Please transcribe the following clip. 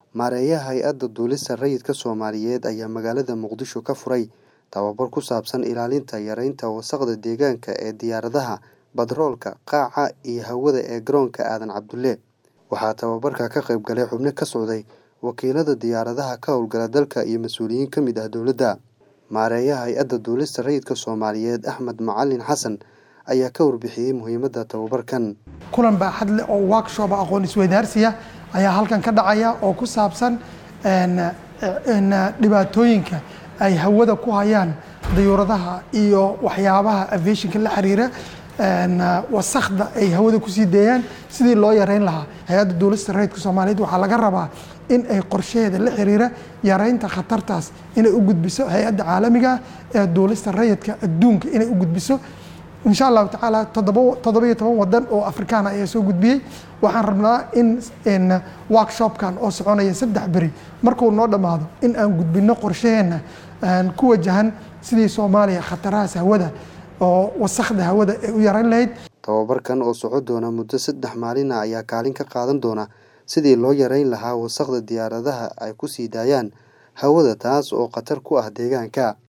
Maareeyaha Hay'adda Duulista Rayidka Soomaaliyeed ayaa magaalada Muqdisho ka furay tababar ku saabsan ilaalinta yaraynta wasakhda deegaanka ee diyaaradaha, batroolka, qaaca iyo hawada ee garoonka Aadan Cabdulle. Waxaa tababarka ka qayb galay xubno ka socday wakiilada diyaaradaha ka howlgala dalka iyo mas'uuliyiin ka mid ah dowladda. Maareeyaha Hay'adda Duulista Rayidka Soomaaliyeed Axmed Macalin Xasan ayaa ka warbixiyay muhiimadda tababarkan. kulan baaxad leh oo workshop aqoon isweydaarsiya ayaa halkan ka dhacaya oo ku saabsan dhibaatooyinka ay hawada ku hayaan dayuuradaha iyo waxyaabaha aviationka la xiriira wasakhda ay hawada kusii deeyaan sidii loo yareyn lahaa hay-adda duulista rayidka soomaaliyeed waxaa laga rabaa in ay qorshaheeda la xiriira yareynta khatartaas inay u gudbiso hay-adda caalamiga ee duulista rayidka adduunka inay u gudbiso insha allahu tacaala toddoba iyo toban wadan oo afrikaan ayaa soo gudbiyey waxaan rabnaa in workshopkan oo soconaya saddex beri markuu noo dhammaado in aan gudbino qorshaheenna ku wajahan sidii soomaaliya khatarahaas hawada oo wasakhda hawada ay u yareyn lahayd Tababarkan oo socon doona muddo saddex maalin ah ayaa kaalin ka qaadan doona sidii loo yareyn lahaa wasakhda diyaaradaha ay ku sii daayaan hawada taas oo khatar ku ah deegaanka.